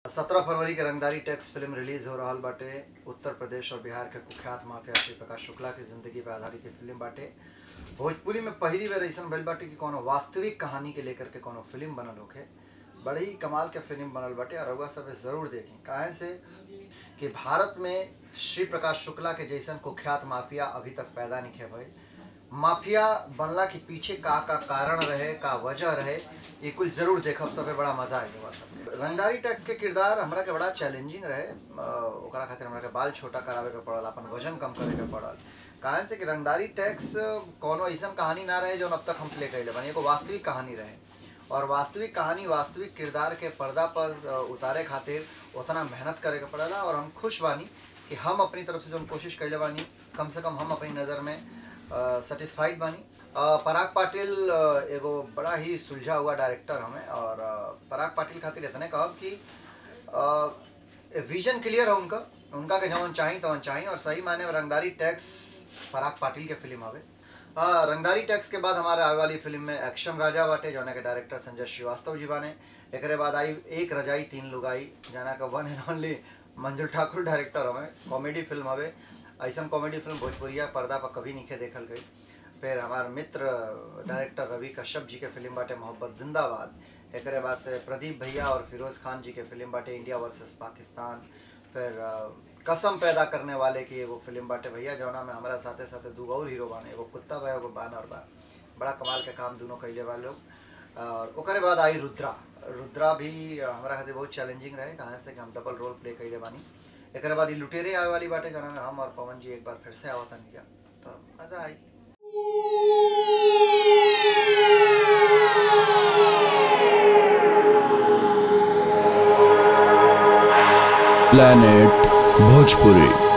सत्रह फरवरी के रंगदारी टैक्स फिल्म रिलीज हो रहा बाटे उत्तर प्रदेश और बिहार के कुख्यात माफिया श्री प्रकाश शुक्ला की जिंदगी पर आधारित ये फिल्म बाटे भोजपुरी में पहली बार ऐसा भइल बाटे कि कोनो वास्तविक कहानी के लेकर के कोनो फिल्म बनल होखे बड़ी ही कमाल के फिल्म बनल बाटे और रउआ सब जरूर देखी काहे से कि भारत में श्री प्रकाश शुक्ला के जैसन कुख्यात माफिया अभी तक पैदा नहीं भइल माफिया बनला के पीछे का का कारण रहे का वजह रहे ये कुल जरूर देखब सबे बड़ा मजा आएगा बा सब रंगदारी टैक्स के किरदार हमरा के बड़ा चैलेंजिंग रहे अ, ओकरा खातिर हमरा के बाल छोटा करावे के पड़ल अपन वजन कम करे के पड़ल काहे से कि रंगदारी टैक्स कोनो ऐसन कहानी ना रहे जो अब तक हम प्ले कैले बनी एगो वास्तविक कहानी रहे और वास्तविक कहानी वास्तविक किरदार के पर्दा पर अ, उतारे खातिर उतना मेहनत करे के पड़ेला और हम खुश बानी कि हम अपनी तरफ से जो कोशिश कैले बानी कम से कम हम अपनी नज़र में सेटिस्फाइड बानी अ, पराग पाटिल अ, एगो बड़ा ही सुलझा हुआ डायरेक्टर हमें और अ, पराग पाटिल खातिर इतने कहब कि विजन क्लियर है उनका उनका के जवन चाही तवन चाही और सही माने में रंगदारी टैक्स पराग पाटिल के फिल्म हवे हाँ रंगदारी टैक्स के बाद हमारे आने वाली फिल्म में एक्शन राजा बाटे जौना के डायरेक्टर संजय श्रीवास्तव जी बाने एकरे बाद आई एक रजाई तीन लुगाई जाना का वन and only Manjul Thakur director हमें कॉमेडी फिल्म हवे ऐसा कॉमेडी फिल्म भोजपुरिया पर्दा पर कभी नहीं देखल गई फिर हमार मित्र डायरेक्टर रवि कश्यप जी के फिल्म बाटे मोहब्बत जिंदाबाद एकरे बाद से प्रदीप भैया और फिरोज खान जी के फिल्म बाटे इंडिया वर्सेस पाकिस्तान फिर अ, कसम पैदा करने वाले की एगो फिल्म बाटे भैया जौना में हमारा साथे साथे दू और हीरो बाने एगो कुत्ता बा एगो बानर बा बड़ा कमाल के काम दोनों कैले बा लोग और ओकरे बाद आई रुद्रा रुद्रा भी अ, हमरा खातिर बहुत चैलेंजिंग रहे कहाँ से कि हम डबल रोल प्ले कैले बानी एकरे बाद ई लुटेरे आवे वाली बाटे जौना में हम और पवन जी एक बार फिर से आवतन किया तो मजा आई planet bhojpuri